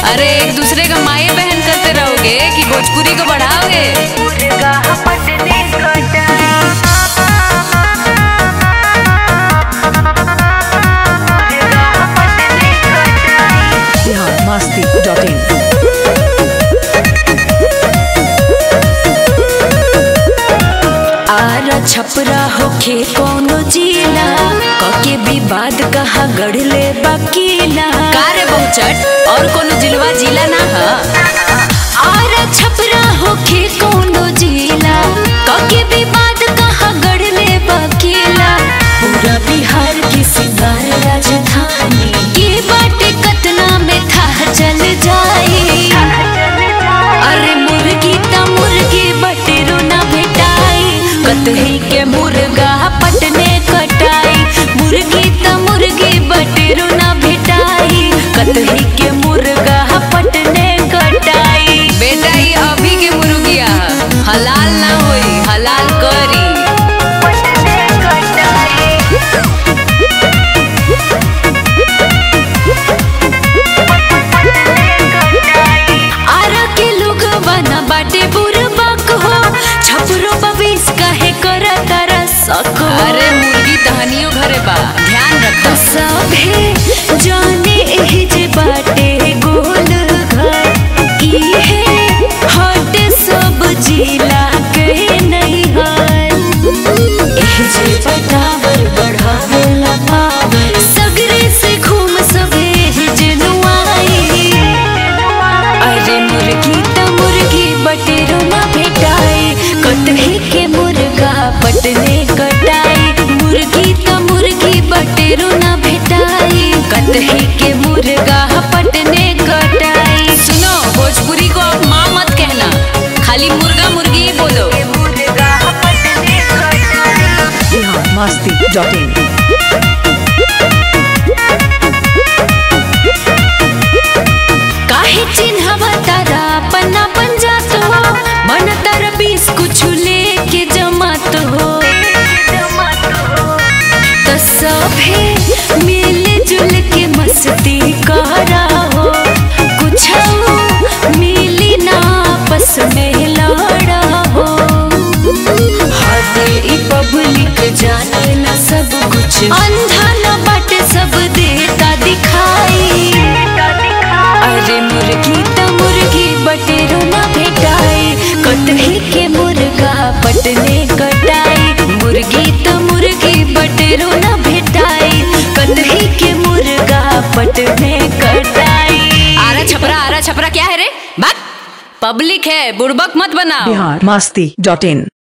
अरे एक दूसरे का माए बहन करते रहोगे कि भोजपुरी को बढ़ाओगे बिहार मस्ती डॉट इन आरा छपरा होखे कौनो जिला कके विवाद कहा गढ़ले बकीला कार्य बहुचट और कोनो जिलवा जिला ना ह आरा छपरा होखे कौनो जिला कके विवाद कहा गढ़ले बकीला पूरा बिहार की सिंगार राजधानी के बाटे कतना में था चल जाए अरे मुर्गी त मुर्गी बटेरो ना भेटाई कतही के मुर्गा पटने कटाई मुर्गी त मुर्गी बटेरो ना भेटाई कतही के मुर्गा पटने कटाई बेटा ये अभी के मुर्गिया ह। हलाल ना होई हलाल करी आरा के लोग बना बाटे बुरबक हो छपरो बविस काहे करा तारा सक हो अरे मुर्गी तहनियो घरे बा ध्यान रख सभे जाने एह जे बाटे गोल घर इहे हट सब जिला के नहीं हर एह जे बटावर बढ़ावेला पावर सगरे से घूम सभे जनुआई अरे मुर्गी त मुर्गी बटेरो ना भेटाई कटही के मुर्गा पटने कटाई मुर्गी त मुर्गी बटेरो ना भेटाई कटही के मुर्गा पटने कटाई सुनो भोजपुरी को अब माँ मत कहना खाली मुर्गा मुर्गी ही बोलो बिहार मस्ती डॉट इन काहे चिन्हवा तारा पन्ना पंजात हो मन तारा बीस कुछ लेके जमात हो त सभे मिल जुल के मस्ती करा हो कुछ मिली ना आपस में लड़ा हो हदे ई पब्लिक जाने ना सब कुछ अंधा न बाटे सब देता दिखाई अरे मुर्गी त मुर्गी बटेरो ना भेटाई कटही के मुर्गा पटने कटाई मुर्गी त मुर्गी बटेरो ना भेटाई कटही के मुर्गा पटने कटाई आरा छपरा आरा छपरा क्या है रे बात पब्लिक है बुड़बक मत बनाओ बिहार मस्ती डॉट इन